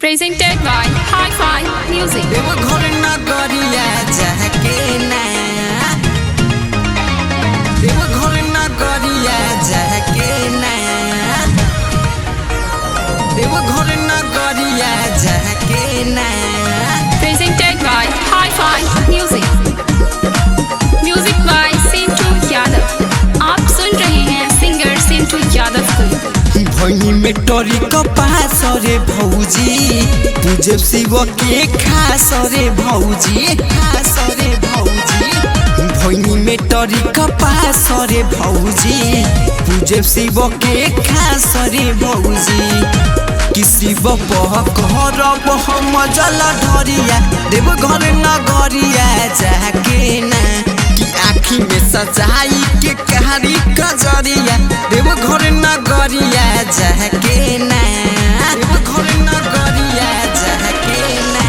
Presented by Hi-Fi Music. Deoghar नगरिया जाके ना देवघर नगरिया जाके ना देवघर नगरिया जाके ना Presented by Hi-Fi Music. Music by Sintu Yadav. आप सुन रहे हैं सिंगर सिंटू यादव को भई में टोरी कपास रे भौजी पूजब शिव के खास रे भौजी खास रे भौजी भई में टोरी कपास रे भौजी पूजब शिव के खास रे भौजी किसी बह घर हम जल ढरिया देव घर नगरिया जाके ना कि आँखी में सजाई के कहारी कजरिया देव घर नगरिया जाके ना देव घर नगरिया जाके ना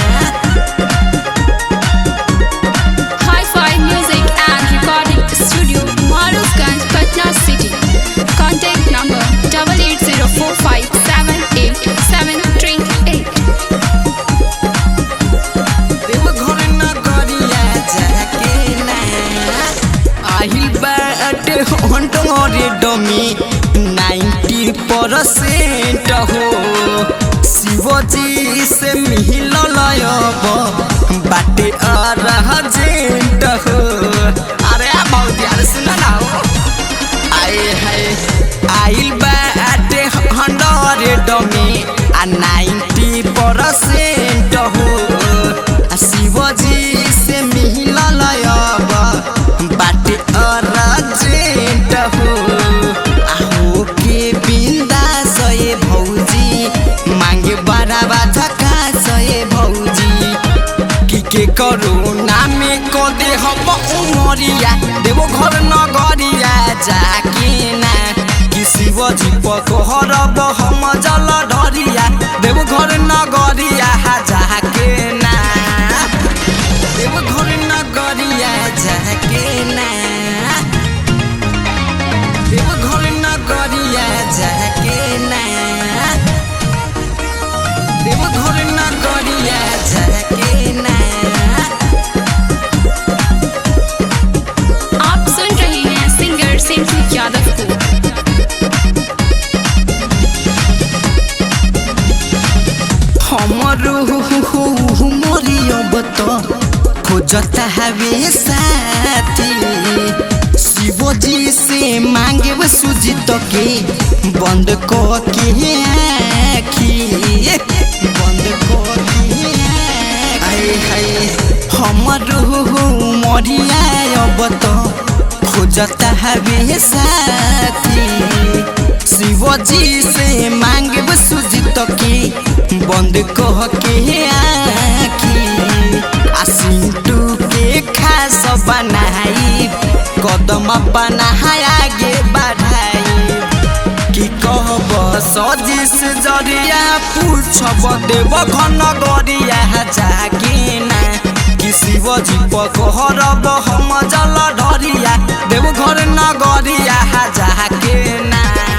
Hi-Fi Music and Recording Studio, Marufganj, Patna City. Contact number double eight zero four five seven eight seven three eight. देव घर नगरिया जाके ना आहिल बाटे हंटोरे डमी नाइन्टी परसेंट हो शिवजी से मिल लयब बाटे अरजेंट हो अरे बहुत यार सुन ना हो आए हाय आइल बाटे हंड्रेड में आ नाइन्टी परसेंट हो आ शिवजी से मिल लयब बाटे अरजेंट हो आ हो के बिंदा सये भौजी मांगे बड़ा बाधा का सये भौजी कि के करोना में को दे हम उमरिया देवो घर नगरिया जाके ना कि शिवजी पकहरब हम जल ढरिया देवो घर नगरिया जाके ना देवो घर नगरिया जाके ना देवो घर नगरिया जाके ना देव घर नगरिया जाके ना आप सुन रहे हैं सिंगर सिंटू यादव को हमर मरियब त खोजता हवे साथी शिवजी से मांगे सुजित के बंद क के आखी बंद क के आए हाय हमर मरियाब त खोजता हवे साथी शिवजी से मांगे सुजित के बंद कह के आखी आ सिंटू के खास बनाई कदम बनाई आगे बढ़ाई कि कहब सजिस जरिया पूछब देव घन गरिया जाके ना कि शिवजी पकहरब हम जल ढरिया देव घर नगरिया जाके ना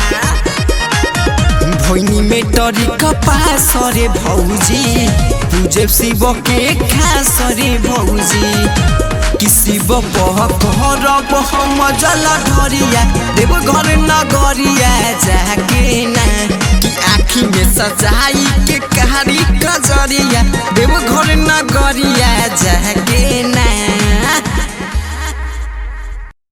भैनी में टरी कपास रे भौजी पूजे शिव के खास रे भौजी कि शिव बह करब हम जल ढरिया देव घर नगरिया जाके ना कि आँखी में सजाई के कहारी कजरिया देव घर नगरिया जाके